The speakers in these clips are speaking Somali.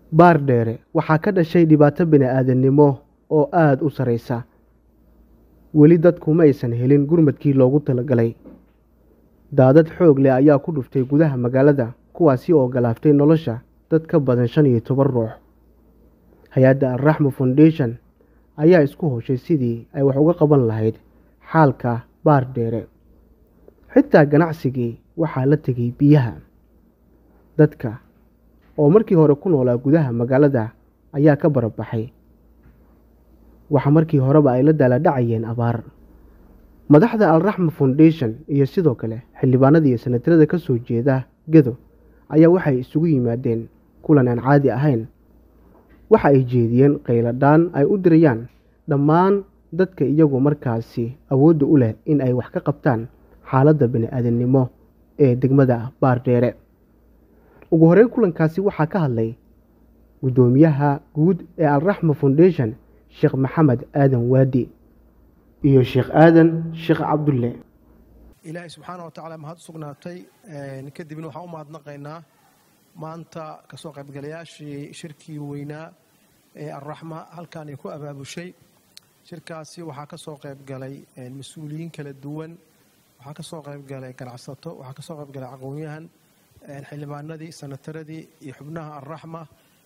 baardheere waxaa ka dhashay dhibaato bini-aadannimo oo aada u sarreysa weli dadku ma aysan helin gurmadkii loogu talagalay daadad xoog leh ayaa ku dhuftay gudaha magaalada kuwaasi oo galaaftay nolosha dad ka badan shan iyo toban ruux hay-adda alraxma foundation ayaa isku hoshay sidii ay wax uga qaban lahayd xaalka baardheere xitaa ganacsigii waxaa la tegay biyaha dadka oo markii hore ku noolaa gudaha magaalada ayaa ka barabaxay waxa markii horeba ay la daaladhacayeen abaar madaxda alraxma foundation iyo sidoo kale xildhibaanada iyo sanatarada ka soo jeeda gedo ayaa waxay isugu yimaadeen kulan aan caadi ahayn waxa ay jeediyeen qayladhaan ay u dirayaan dhammaan dadka iyagu markaasi awoodda u leh in ay wax ka qabtaan xaaladda bini-aadannimo ee degmada baardheere ugu horeyn kulankaasi waxaa ka hadlay guddoomiyaha guud ee alraxma foundation sheekh maxamed aadan waadi iyo sheekh aadan sheekh cabdulle ilaahay subxaana wa tacaala mahad u sugnaatay kadibna waxaan u mahadnaqaynaa maanta kasoo qaybgalayaashii shirkii weynaa ee alraxma halkan ay ku abaabushay shirkaasi waxaa ka soo qaybgalay mas-uuliyiin kala duwan waxaa ka soo qaybgalay ganacsato waxaa ka soo qaybgalay aqoon-yahan xildhibaanadii sanataradii iyo xubnaha alraxma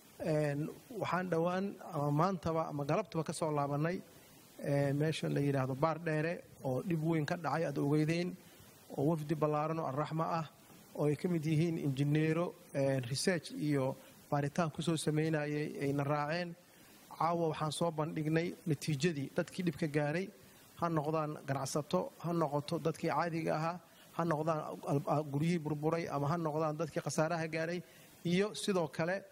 waxaan dhowaan ama maantaba ama galabtaba ka soo laabanay meesha la yidhaahdo baar dheere oo dhib weyn ka dhacay aad ogeydeen oo wafdi ballaaran oo alraxma ah oo ay ka mid yihiin injineero research iyo baaritaan kusoo sameynayay ayna raaceen caawa waxaan soo bandhignay natiijadii dadkii dhibka gaaray ha noqdaan ganacsato ha noqoto dadkii caadiga ahaa ha noqdaan guryihii burburay ama ha noqdaan dadkii khasaaraha gaaray iyo sidoo kale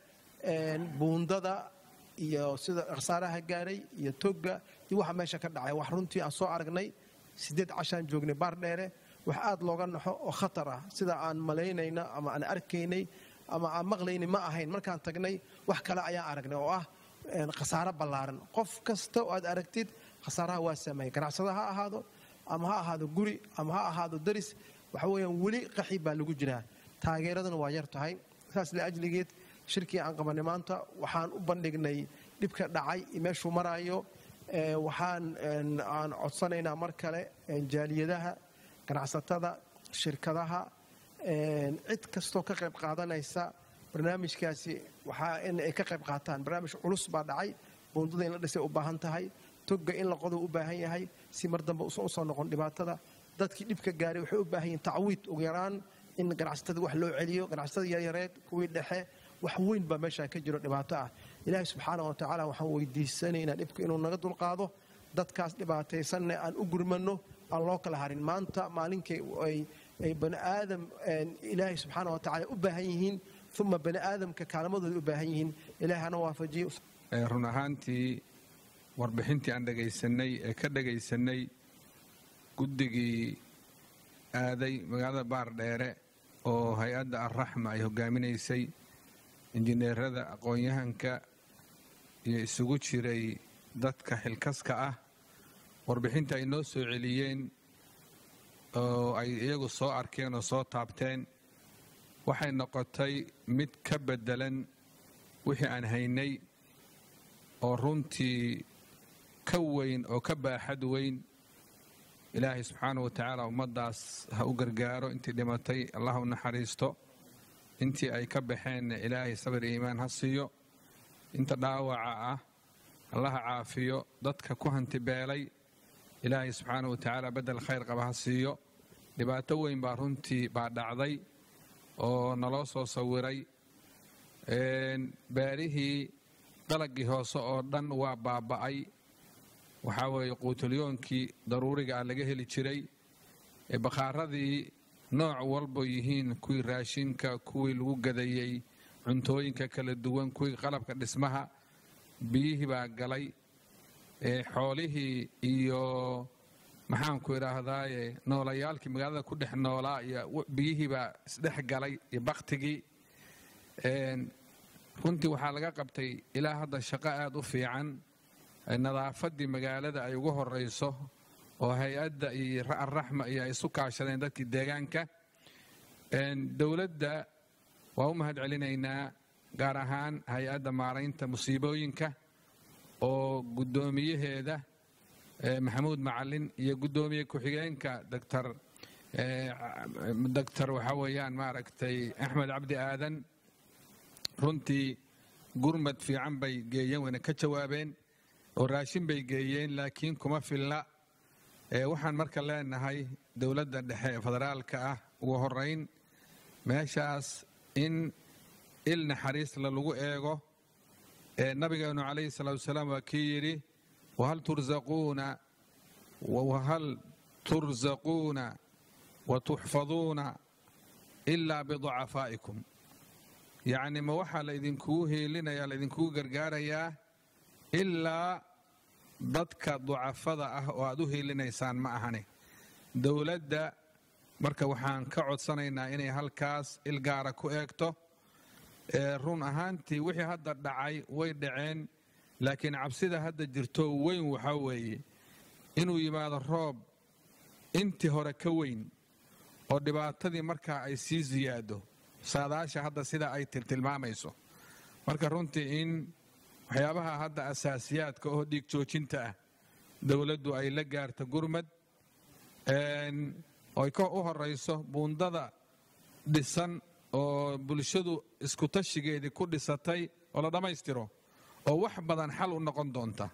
buundada iyo sida khasaaraha gaaray iyo togga iyo waxa meesha ka dhacay wax runtii aan soo aragnay sideed cashaan joognay baar dheere wax aad looga naxo oo khatar ah sida aan malaynayna ama aan arkaynay ama aan maqlaynay ma ahayn markaan tagnay wax kale ayaan aragnay oo ah khasaaro ballaaran qof kasta oo aad aragtid khasaaraha waa sameeyay ganacsada ha ahaado ama ha ahaado guri ama ha ahaado daris waxa weeyaan weli qaxi baa lagu jiraa taageeraduna waa yar tahay saas liajligeed shirkii aan qabanay maanta waxaan u bandhignay dhibka dhacay meeshuu maraayo waxaan aan codsanaynaa mar kale jaaliyadaha ganacsatada shirkadaha cid kastoo ka qayb qaadanaysa barnaamijkaasi waxaa in ay ka qayb qaataan barnaamij culus baa dhacay buundada in la dhisay u baahan tahay togga in la qodo u baahan yahay si mar dambe usan usoo noqon dhibaatada dadkii dhibka gaaray waxay u baahan yihin tacwiid ugu yaraan in ganacsatada wax loo celiyo ganacsatada yaryareed kuwii dhexe wax weyn baa meeshaan ka jiro dhibaato ah ilaahay subxaana wa tacaala waxaan weydiisanaynaa dhibka inuu naga dulqaado dadkaas dhibaataysanne aan u gurmano aan loo kala harin maanta maalinkay ay bani aadam ilaahay subxaana wa tacala u baahan yihiin uma bani aadamka kaalmadooda u baahan yihiin ilahay hana waafajiyo run ahaantii warbixintii aan dhegaysanay ee ka dhegaysanay guddigii aaday magaalada baar dheere oo hay-adda alraxma ay hogaaminaysay injineerada aqoon-yahanka iyo isugu jiray dadka xilkaska ah warbixinta ay noo soo celiyeen oo ay iyagu soo arkeen oo soo taabteen waxay noqotay mid ka beddelan wixii aan haynay oo runtii ka weyn oo ka baaxad weyn ilaahay subxaana wa tacaala ummaddaas ha u gargaaro intii dhimatay allah u naxariisto intii ay ka baxeenna ilaahay sabir iyo iimaan ha siiyo inta dhaawaca ah allaha caafiyo dadka ku hantibeelay ilaahay subxaana wa tacaala beddel khayr qaba ha siiyo dhibaato weyn baa runtii baa dhacday oo naloo soo sawiray beerihii dalagii hoose oo dhan waa baaba'ay waxaa weeye quutulyoonkii daruuriga ah laga heli jiray bakhaaradii nooc walba yihiin kuwii raashinka kuwii lagu gadayey cuntooyinka kala duwan kuwii qalabka dhismaha biyihii baa galay xoolihii iyo maxaanku idhaahdaaye noolayaalkii magaalada ku dhex noolaa iyo biyihii baa isdhex galay iyo baktigii runtii waxaa laga qabtay ilaa hadda shaqo aada u fiican nadaafaddii magaalada ay ugu horeyso oo hay-adda iyo alraxma iyo ay isu kaashadeen dadkii deegaanka dowladda waa u mahad celinaynaa gaar ahaan hay-adda maaraynta musiibooyinka oo guddoomiyaheeda maxamuud macalin iyo guddoomiye ku-xigeenka doctor doctor waxaa weeyaan maaragtay axmed cabdi aadan runtii gurmad fiican bay geeyeen wayna ka jawaabeen oo raashin bay geeyeen laakiin kuma filla waxaan marka leenahay dowladda dhexe ee federaalka ah ugu horeyn meeshaas in il naxariisla lagu eego nabigeenu calayhi salaatu wasalaam waa kii yidhi wahal turzaquuna wahal turzaquuna wa tuxfaduuna ilaa biducafaa'ikum yacni ma waxaa la idinkugu heelinayaa la idinkugu gargaarayaa ilaa dadka ducafada ah oo aad u heelinaysaan ma ahane dowladda marka waxaan ka codsanaynaa inay halkaas ilgaara ku eegto run ahaantii wixii hadda dhacay way dhaceen laakiin cabsida hadda jirto weyn waxaa weeye inuu yimaado roob intii hore ka weyn oo dhibaatadii markaa ay sii siyaado saadaasha hadda sida ay tiltilmaamayso marka runtii in waxyaabaha hadda asaasiyaadka oo dhiig joojinta ah dowladdu ay la gaarto gurmad oy u horayso buundada dhisan oo bulshadu iskutashigeedii ku dhisatay oo la dhammaystiro oo wax badan xal u noqon doonta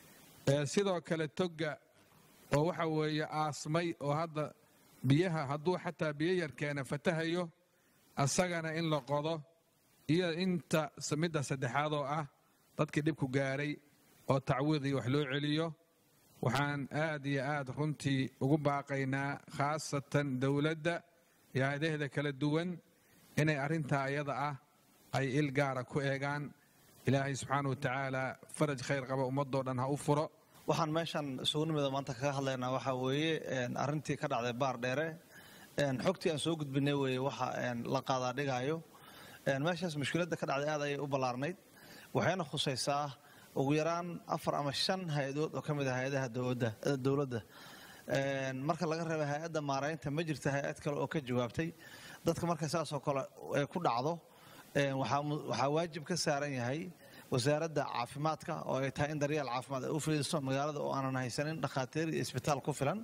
sidoo kale togga oo waxa weeye aasmay oo hadda biyaha hadduu xataa biyo yarkeena fatahayo asagana in la qodo iyo inta midda saddexaad oo ah dadkii dhibku gaaray oo tacwiidii wax loo celiyo waxaan aad iyo aad runtii ugu baaqaynaa khaasatan dowladda iyo hay-adaheeda kala duwan inay arrintaa ayada ah ay il gaara ku eegaan ilaahay subxaana wa tacaala faraj khayr qaba ummadoo dhan ha u furo waxaan meeshan isugu nimida maanta kaga hadlaynaa waxaa weeye arrintii ka dhacday baar dheere xogtii aan soo gudbinay weeye waxa la qaadaa dhigaayo meeshaas mushkiladda ka dhacday aad ayay u ballaarnayd waxayna khusaysaa ugu yaraan afar ama shan hay-adood oo ka mid ah hay-adaha dowladda marka laga reeba hay-adda maaraynta ma jirta hay-ad kale oo ka jawaabtay dadka marka saasoo kale ku dhacdo waxaa waajib ka saaran yahay wasaaradda caafimaadka oo ay tahay in daryeel caafimaad ay u fidiso magaalada oo aanan haysanin dhakhaatiir iyo isbitaal ku filan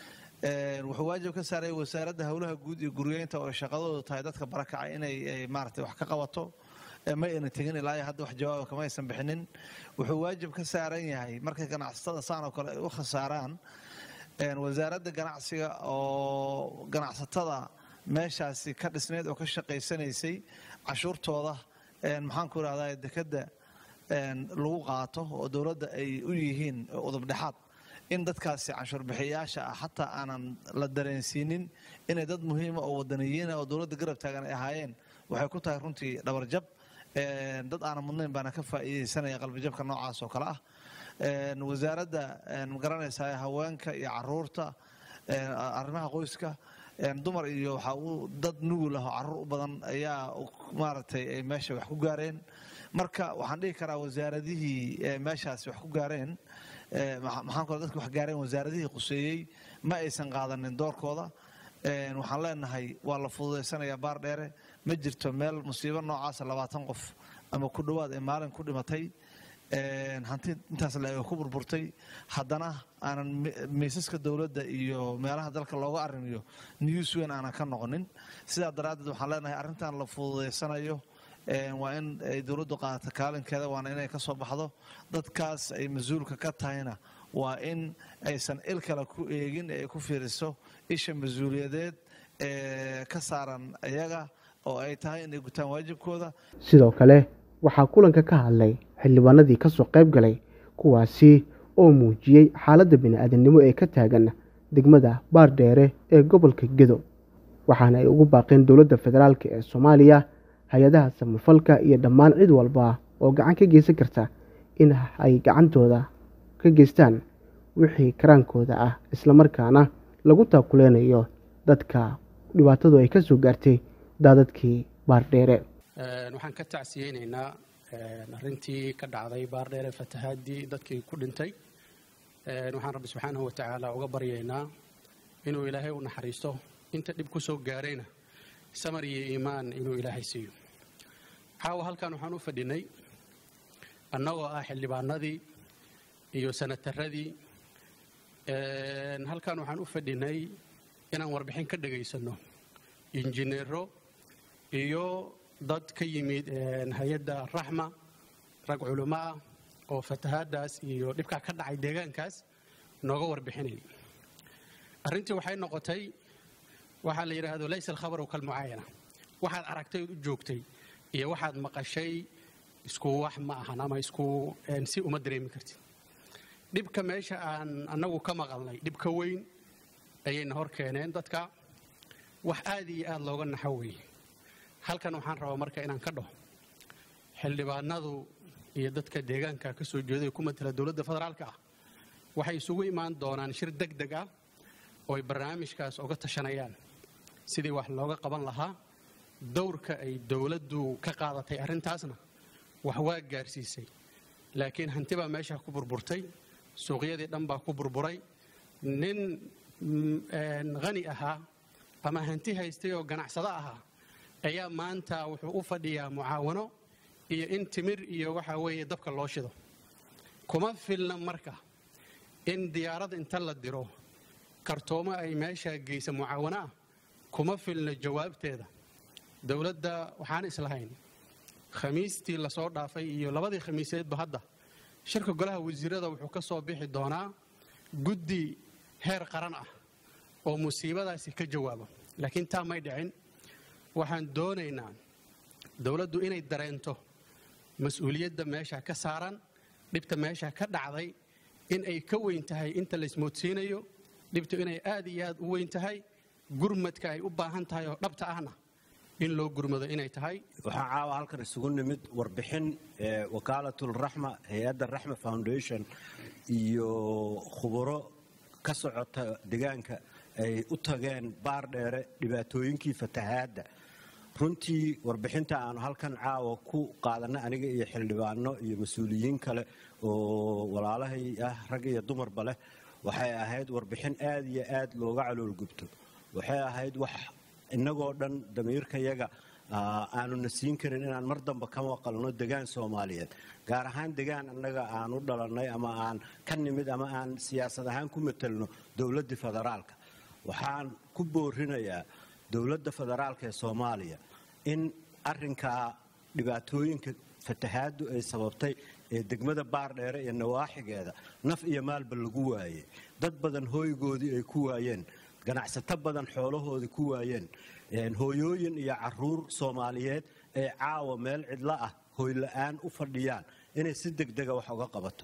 wuxuu waajib ka saaraya wasaaradda howlaha guud iyo guryeynta oo shaqadoodu tahay dadka barakacay inay maaragtay wax ka qabato ma ayna tegin ilaa iyo hadda wax jawaaba kama aysan bixinin wuxuu waajib ka saaran yahay markay ganacsatada saan oo kale ay u khasaaraan wasaaradda ganacsiga oo ganacsatada meeshaasi ka dhisnayd oo ka shaqaysanaysay cashuurtooda maxaanku irahdaa dekadda lagu qaato oo dowladda ay u yihiin udubdhexaad in dadkaasi canshuurbixiyayaasha ah xataa aanan la dareensiinin inay dad muhiima oo wadaniyiina oo dowladda garab taagan ay ahaayeen waxay ku tahay runtii dhabarjab dad aanan mudnayn baana ka faa'iidaysanaya qalbijabka noocaas oo kale ah wasaaradda magaranaysaa haweenka iyo caruurta arrimaha qoyska dumar iyo waxaa uu dad nugul ah oo caruur u badan ayaa maaragtay ay meesha wax ku gaareen marka waxaan dhihi karaa wasaaradihii meeshaasi wax ku gaareen maxaan kale dadka wax gaareen wasaaradihii quseeyey ma aysan qaadanin doorkooda waxaan leenahay waa la fududaysanayaa baar dheere ma jirto meel musiibo noocaasa labaatan qof ama ku dhowaad ay maalin ku dhimatay hanti intaas la ku burburtay haddana aanan miisaska dowladda iyo meelaha dalka looga arrimiyo news weyn aanan ka noqonin sidaa daraaddeed waxaan leenahay arrintan la fududaysanayo waa in ay dowladdu qaadato kaalinkeeda waana inay ka soo baxdo dadkaas ay mas-uulka ka tahayna waa in aysan il kale ku eegin ee ay ku fiiriso isha mas-uuliyadeed ee ka saaran iyaga oo ay tahay inay gutaan waajibkooda sidoo kale waxaa kulanka ka hadlay xildhibaanadii ka soo qayb galay kuwaasi oo muujiyey xaaladda bini-aadamnimo ee ka taagan degmada baardheere ee gobolka gedo waxaana ay ugu baaqeen dowladda federaalk ee soomaaliya hay-adaha samafalka iyo dhammaan cid walba oo gacan ka geysan karta in ay gacantooda ka geystaan wixii karaankooda ah islamarkaana lagu taakuleynayo dadka dhibaatadu ay ka soo gaartay daadadkii baardheere waxaan ka tacsiyeynaynaa arrintii ka dhacday baardheere fatahaadii dadkii ku dhintay waxaan rabbi subxaanahu wa tacaala uga baryaynaa inuu ilaahay u naxariisto inta dhib ku soo gaarayna samar iyo iimaan inuu ilaahay siiyo caawa halkan waxaan u fadhinay annagoo ah xildhibaanadii iyo sanataradii halkan waxaan u fadhinay inaan warbixin ka dhagaysanno injineero iyo dad ka yimid hay-adda raxma rag culimo ah oo fatahaadaas iyo dhibkaa ka dhacay deegaankaas nooga warbixinay arrintii waxay noqotay waxaa la yidhaahdo laysa alkhabaru kalmucaayana waxaad aragtay ood u joogtay iyo waxaad maqashay isku wax ma ahan ama isku si uma dareemi kartid dhibka meesha aan annagu ka maqalnay dhibka weyn ayayna hor keeneen dadka wax aad iyo aad looga naxo weeye halkan waxaan rabaa marka inaan ka dhaho xildhibaanadu iyo dadka deegaanka ka soo jeeday ku matala dowladda federaalka ah waxay isugu imaan doonaan shir deg deg ah oo ay barnaamijkaas oga tashanayaan sidii wax looga qaban lahaa dowrka ay dowladdu ka qaadatay arrintaasna wax waa gaarsiisay laakiin hanti baa meesha ku burburtay suuqyadii dhan baa ku burburay nin hani ahaa ama hanti haystay oo ganacsado ahaa ayaa maanta wuxuu u fadhiyaa mucaawano iyo in timir iyo waxa weeye dabka loo shido kuma filna marka in diyaarad inta la diro kartoomo ay meesha geysa mucaawano ah kuma filna jawaabteeda dowladda waxaan islahayn khamiistii lasoo dhaafay iyo labadii khamiiseedba hadda shirka golaha wasiirada wuxuu ka soo bixi doonaa guddi heer qaran ah oo musiibadaasi ka jawaabo laakiin taa may dhicin waxaan doonaynaa dowladdu inay dareento mas-uuliyadda meesha ka saaran dhibta meesha ka dhacday in ay ka weyn tahay inta laysmoodsiinayo dhibtu inay aad iyo aad u weyn tahay gurmadka ay u baahan tahay oo dhabta ahna in loo gurmado inay tahay waxaa caawa halkan isugu nimid warbixin wakaalatulraxma hay-adda raxma foundation iyo khuburo ka socota deegaanka ay u tageen baar dheere dhibaatooyinkii fatahaadda runtii warbixinta aanu halkan caawa ku qaadanna aniga iyo xildhibaano iyo mas-uuliyiin kale oo walaalahay ah rag iyo dumarba leh waxay ahayd warbixin aad iyo aad looga caloolgubto waxay ahayd wax innagoo dhan damiirkayaga aanuna siin karin inaan mar damba ka maqalno degaan soomaaliyeed gaar ahaan degaan annaga aan u dhalannay ama aan ka nimid ama aan siyaasad ahaan ku matelno dowladda federaalka waxaan ku boorinayaa dowladda federaalka ee soomaaliya in arinkaa dhibaatooyinka fatahaaddu ay sababtay ee degmada baardheere iyo nawaaxigeeda naf iyo maalba lagu waayey dad badan hooygoodii ay ku waayeen ganacsato badan xoolahoodii ku waayeen hooyooyin iyo caruur soomaaliyeed ee caawa meel cidlo ah hooyla'aan u fadhiyaan inay si degdega wax uga qabato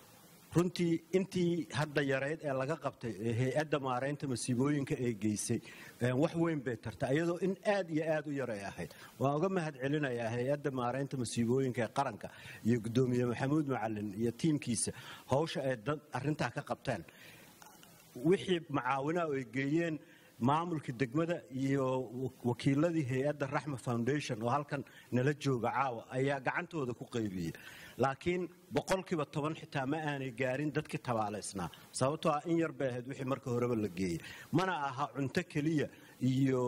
runtii intii hadda yarayd ee laga qabtay ee hay-adda maaraynta masiibooyinka ee geysay wax weyn bay tarta iyadoo in aad iyo aad u yaray ahayd waan uga mahad celinayaa hay-adda maaraynta masiibooyinka ee qaranka iyo guddoomiye maxamuud macalin iyo tiimkiisa howsha ay dad arintaa ka qabteen wixii macaawinaha ay geeyeen maamulka degmada iyo wakiiladii hay-adda raxma foundation oo halkan nala jooga caawa ayaa gacantooda ku qaybiyey laakiin boqolkiiba toban xitaa ma aanay gaarin dadkii tabaalaysnaa sababtoo ah in yar bay ahayd wixii marka horeba la geeyey mana aha cunto keliya iyo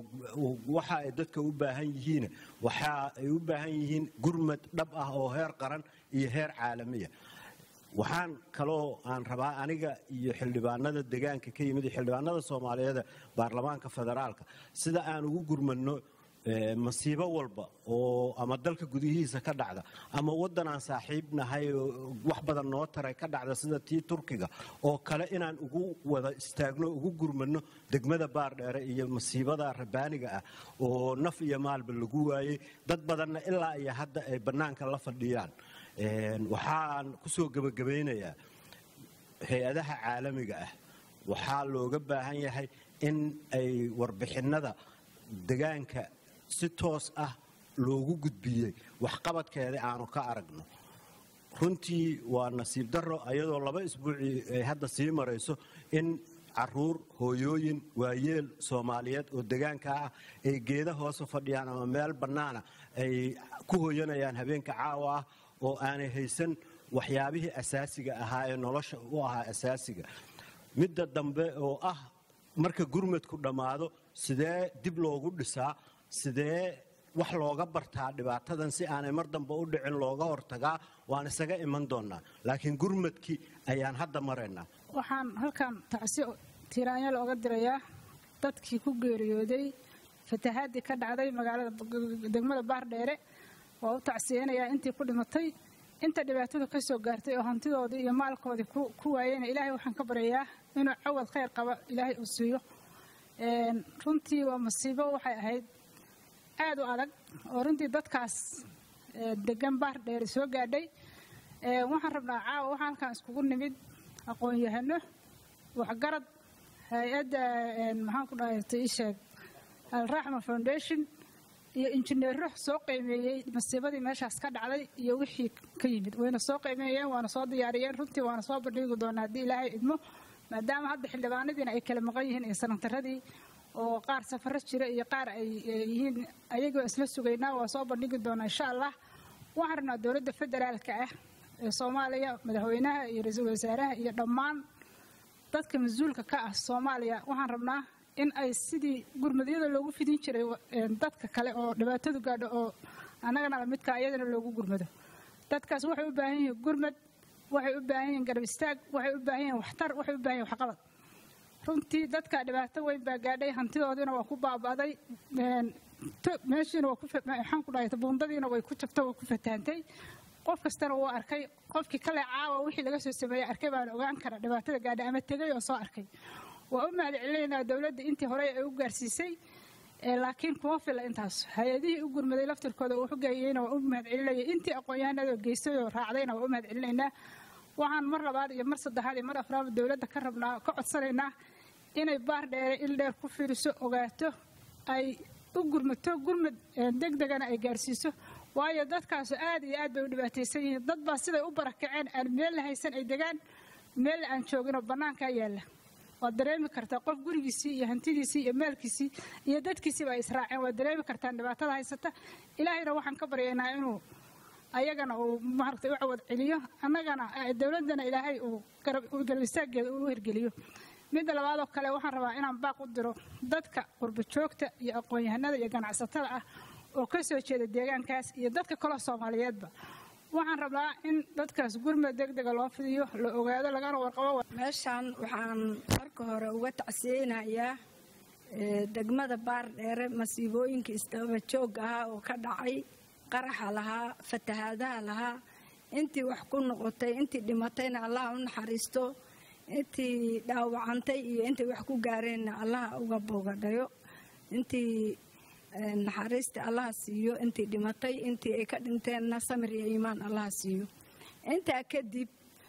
waxa ay dadka u baahan yihiin waxa ay u baahan yihiin gurmad dhab ah oo heer qaran iyo heer caalamiya waxaan kaloo aan rabaa aniga iyo xildhibaanada degaanka ka yimid iyo xildhibaanada soomaaliyeed baarlamaanka federaalka sida aan ugu gurmadno masiibo walba oo ama dalka gudihiisa ka dhacda ama waddan aan saaxiib nahay wax badan noo taray ka dhacda sida tii turkiga oo kale inaan ugu wada istaagno ugu gurmadno degmada baardheere iyo masiibada rabaaniga ah oo naf iyo maalba lagu waayey dad badanna ilaa iyo hadda ay bannaanka la fadhiyaan waxaan ku soo gebagabaynayaa hay-adaha caalamiga ah waxaa looga baahan yahay in ay warbixinnada degaanka si toos ah loogu gudbiyey waxqabadkeeda aanu ka aragno runtii waa nasiib darro ayadoo laba isbuucii ay hadda sii marayso in caruur hooyooyin waayeel soomaaliyeed oo degaanka ah ay geeda hoose fadhiyaan ama meel bannaana ay ku hooyanayaan habeenka caawa ah oo aanay haysan waxyaabihii asaasiga ahaa ee nolosha u ahaa asaasiga midda dambe oo ah marka gurmadku dhammaado sidee dib loogu dhisaa sidee wax looga bartaa dhibaatadan si aanay mar dambe u dhicin looga hortagaa waan isaga iman doonnaa laakiin gurmadkii ayaan hadda maraynaa waxaan halkan tacsi tiiraanya looga dirayaa dadkii ku geeriyooday fatahaadii ka dhacday magaalada degmada baardheere waa u tacsiyeynayaa intii ku dhimatay inta dhibaatadu ka soo gaartay oo hantidoodii iyo maalkoodii ku waayeyna ilaahay waxaan ka baryayaa inuu cawad khayr qaba ilaahay uu siiyo runtii waa masiibo waxay ahayd aad u adag oo runtii dadkaas degan baardheere soo gaadhay waxaan rabnaa caawa waxaan halkan iskugu nimid aqoon-yahano waxgarad hay-adda maxaan ku dhahay tiisheeg alraxma foundation iyo injineero soo qiimeeyey masiibadii meeshaas ka dhacday iyo wixii ka yimid wayna soo qiimeeyeen waana soo diyaariyeen runtii waana soo bandhigi doonaa haddii ilaahay idmo maadaama hadda xildhibaanadiina ay kala maqan yihiin iyo sanataradii oo qaar safaro jira iyo qaar ay yihiin ayagoo isla sugaynaa waa soo bandhigi doonaa insha allah waxaan rabnaa dowladda federaalka ah ee soomaaliya madaxweynaha iyo ra-iisul wasaaraha iyo dhammaan dadka mas-uulka ka ah soomaaliya waxaan rabnaa in ay sidii gurmadyada loogu fidin jiray dadka kale oo dhibaatadu gaadho oo annagana lamidka iyadana loogu gurmado dadkaas waxay u baahan yihiin gurmad waxay u baahan yihiin garab istaag waxay u baahan yihiin waxtar waxay u baahan yihin waxqabad runtii dadka dhibaato weyn baa gaadhay hantidoodiina waa ku baaba'day meeshiina waxaan ku dhahay buundadiina way ku jabto way ku fatahantay qof kastana wuu arkay qofkii kale caawa wixii laga soo sameeyey arkay baan ogaan kara dhibaatada gaadhay ama tegay oo soo arkay waa u mahad celinaynaa dowladda intii horey ay u gaarsiisay laakiin kuma fila intaas hay-adihii u gurmaday laftirkooda uu xugeeyeyna waa u mahad celinaya intii aqoon-yahanada geystay oo raacdayna waa u mahad celinaynaa waxaan mar labaad iyo mar saddexaad iyo mar afraaba dowladda ka rabnaa ka codsanaynaa inay baar dheere il dheer ku fiiriso ogaato ay u gurmato gurmad deg degana ay gaarsiiso waayo dadkaasu aad iyo aad bay u dhibaataysan yihiin dad baa siday u barakaceen aan meel la haysan ay degaan meel aan jooginoo bannaankaa yaalla waad dareemi kartaa qof gurigiisii iyo hantidiisii iyo maalkiisii iyo dadkiisiiba ay israaceen waad dareemi kartaan dhibaatada haysata ilaahayna waxaan ka baryaynaa inuu ayagana uu maaragtay u cawad celiyo annagana dowladdana ilaahay uu garab istaageeda uu hirgeliyo midda labaadoo kale waxaan rabaa inaan baaq u diro dadka qurba joogta iyo aqoon-yahanada iyo ganacsatada ah oo ka soo jeeda deegaankaas iyo dadka kaloo soomaaliyeedba waxaan rabaa in dadkaas gurmad deg dega loo fidiyo la ogaado lagana warqabo meeshaan waxaan marka hore uga tacsiyeynayaa degmada baardheere masiibooyinka isdaba joog ahaa oo ka dhacay qaraxa lahaa fatahaadaha lahaa intii wax ku noqotay intii dhimatayna allaha u naxariisto intii dhaawacantay iyo intay wax ku gaareenna allaha uga boogadhayo intii naxariista allaha siiyo intii dhimatay intii ay ka dhinteenna samir iyo iimaan allaha siiyo intaa kadib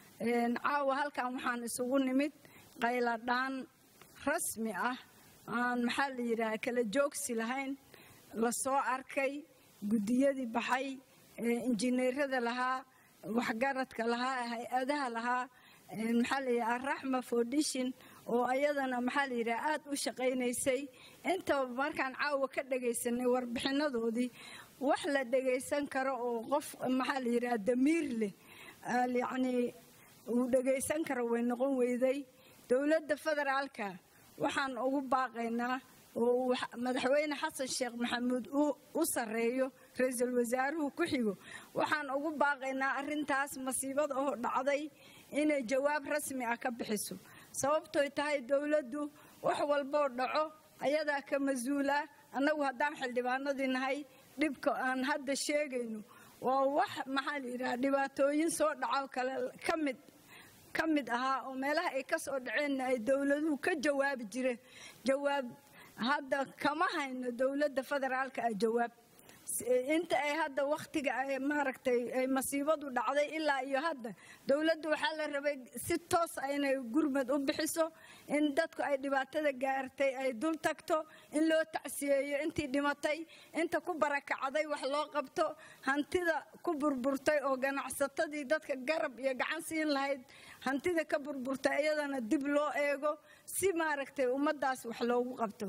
caawa halkan waxaan isugu nimid qayladhaan rasmi ah aan maxaa la yidhaha kala joogsi lahayn lasoo arkay guddiyadii baxay injineerada lahaa waxgaradka lahaa hay-adaha lahaa maxaa la yidhaha araxma foundation oo ayadana maxaa la yidhaha aada u shaqaynaysay intaba markaan caawa ka dhagaysanay warbixinadoodii wax la dhagaysan karo oo qof maxaa la yidhaha damiir leh yacnii uu dhagaysan karo way noqon weyday dowladda federaalka waxaan ugu baaqaynaa oo madaxweyne xasan sheekh maxamuud u sarreeyo ra-iisul wasaaruhu ku xigo waxaan ugu baaqaynaa arrintaas masiibada oo dhacday inay jawaab rasmi ah ka bixiso sababtoy tahay dowladdu wax walboo dhaco ayadaa ka mas-uula annagu haddaan xildhibaanadii nahay dhibka aan hadda sheegayno waa wax maxaa la yidhaha dhibaatooyin soo dhaco kale ka mid ka mid ahaa oo meelaha ay ka soo dhaceenna ay dowladuhu ka jawaabi jireen jawaab hadda kama hayno dowladda federaalka ah jawaab inta ay hadda wakhtiga ay maaragtay ay masiibadu dhacday ilaa iyo hadda dowladda waxaa la rabay si toos ah inay gurmad u bixiso in dadku ay dhibaatada gaartay ay dul tagto in loo tacsiyeeyo intii dhimatay inta ku barakacday wax loo qabto hantida ku burburtay oo ganacsatadii dadka garab iyo gacan siin lahayd hantida ka burburtay iyadana dib loo eego si maaragtay ummaddaas wax loogu qabto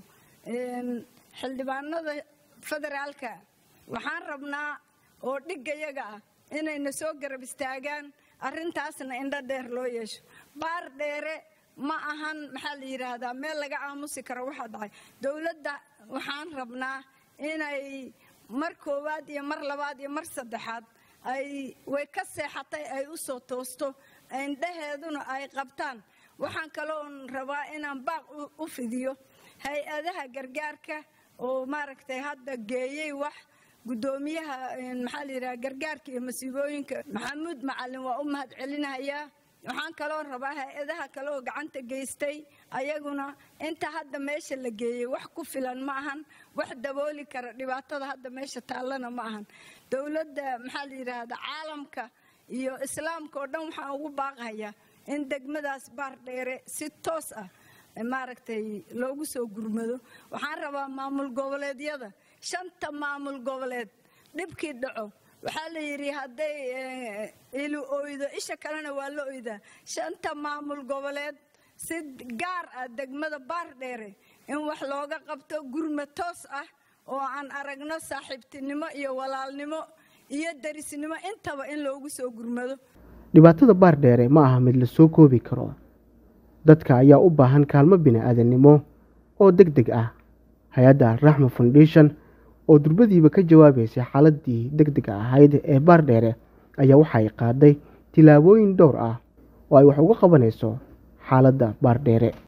xildhibaanada federaalka waxaan rabnaa oo dhiggayaga ah inayna soo garab istaagaan arrintaasna indho dheer loo yeesho baar dheere ma ahan maxaa la yidhaahdaa meel laga aamusi karo waxaa dhacay dowladda waxaan rabnaa inay mar koowaad iyo mar labaad iyo mar saddexaad ay way ka seexatay ay u soo toosto indhaheeduna ay qabtaan waxaan kaloon rabaa inaan baaq u fidiyo hay-adaha gargaarka oo maaragtay hadda geeyey wax guddoomiyaha maxaa la yidhaha gargaarka iyo masiibooyinka maxamuud macalin waa u mahad celinayaa waxaan kaloo rabaa hay-adaha kale oo gacanta geystay ayaguna inta hadda meesha la geeyey wax ku filan ma ahan wax dabooli kara dhibaatada hadda meesha taallana ma ahan dowladda maxaa la yidhaahda caalamka iyo islaamka oo dhan waxaan ugu baaqayaa in degmadaas baar dheere si toos ah maaragtay loogu soo gurmado waxaan rabaa maamul goboleedyada shanta maamul goboleed dhibkii dhaco waxaa la yidhi hadday ilu oydo isha kalena waa la oydaa shanta maamul goboleed si gaar ah degmada baar dheere in wax looga qabto gurma toos ah oo aan aragno saaxiibtinimo iyo walaalnimo iyo darisnimo intaba in loogu soo gurmado dhibaatada baar dheere ma aha mid la soo koobi karo dadka ayaa u baahan kaalmo bini-aadannimo oo deg deg ah hay-adda raxma foundation oo durbadiiba ka jawaabaysay xaaladii deg dega ahayd ee baar dheere ayaa waxay qaaday tillaabooyin dhowr ah oo ay wax uga qabanayso xaaladda baar dheere